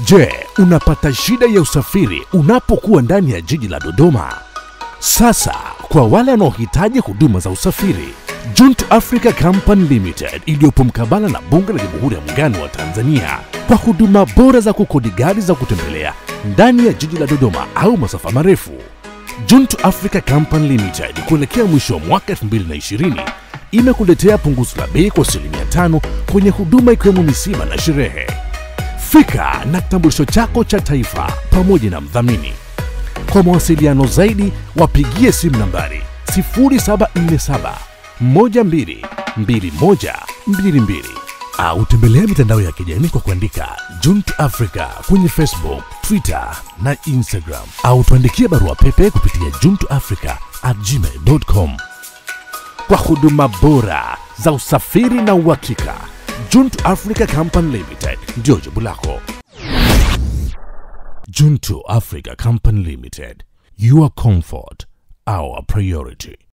Je, unapata shida ya usafiri unapokuwa ndani ya jiji la Dodoma? Sasa kwa wale wanaohitaji huduma za usafiri, Junt Africa Company Limited iliyopo mkabala na Bunge la Jamhuri ya Muungano wa Tanzania kwa huduma bora za kukodi gari za kutembelea ndani ya jiji la Dodoma au masafa marefu. Junt Africa Company Limited kuelekea mwisho wa mwaka 2020 imekuletea punguzo la bei kwa asilimia tano kwenye huduma ikiwemo misiba na sherehe. Fika na kitambulisho chako cha taifa pamoja na mdhamini. Kwa mawasiliano zaidi wapigie simu nambari 0747 12 2122 au tembelea mitandao ya kijamii kwa kuandika Junt Africa kwenye Facebook, Twitter na Instagram au tuandikie barua pepe kupitia juntafrica at gmail.com. Kwa huduma bora za usafiri na uhakika, Junt Africa Company Limited ndio jibu lako. Junto Africa Company Limited, your comfort, our priority.